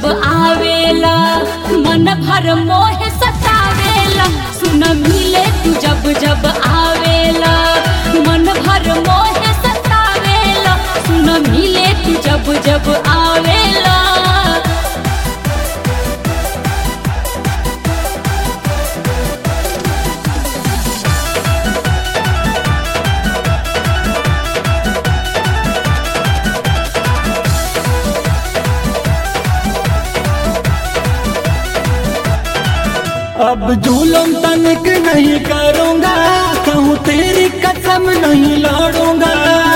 जब आवेला मन भर मोह सतावेला सुन मिले तू जब जब आवेला मन भर मोह सतावेला सुन मिले तू जब जब आवेला अब जुलम तनिक नहीं करूंगा कहूँ तेरी कसम नहीं लड़ूंगा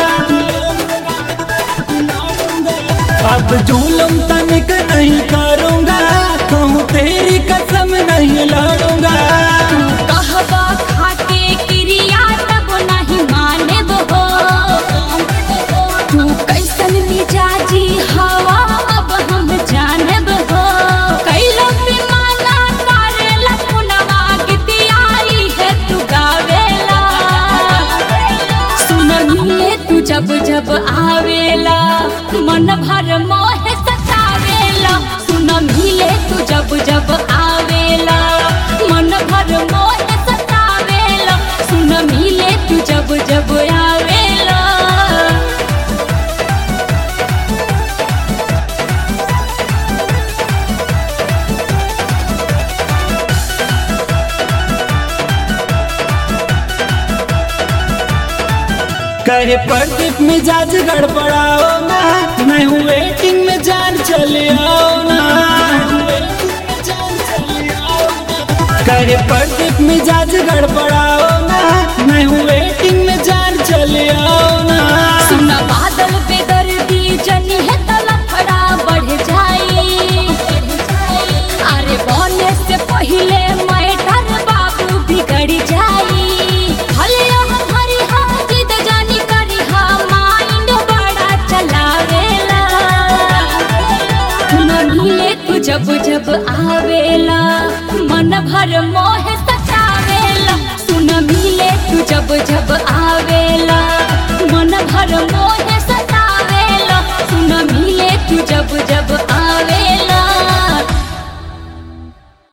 अब जुलम तनिक नहीं करूंगा कहूँ तेरी कसम नहीं लड़ूंगा कहबा खाके क्रिया तब नहीं मानेब हो तू कैसन मिजाजी हवा अब हम जानब हो कैलो बेमाना करेला पुनवा गीतियाई है तू गावेला सुन मिले तू जब जब आवेला मन भर मोह सतावेला सुन मिले तू जब जब आवेला मन भर मोह सतावेला सुन मिले तू जब जब आवेला कहे प्रदीप मिजाज गड़बड़ाओ ना मैं हूँ वेटिंग में जान चले आओ ना कहे प्रदीप मिजाज गड़बड़ाओ ना मैं हूँ वेटिंग में जान चले आओ ना सुन बादल पे दर्दी जनी है तलफड़ा बढ़ जाई अरे बोले से पहले मैटर बाबू बिगड़ जाई भले हम हरी हा जिद जानी करी हा माइंड बड़ा चलावेला न मिले तू जब जब आवेला मन भर मोह सतावेला सुन मिले तू जब जब आवेला मन भर मोह सतावेला सुन मिले तू जब जब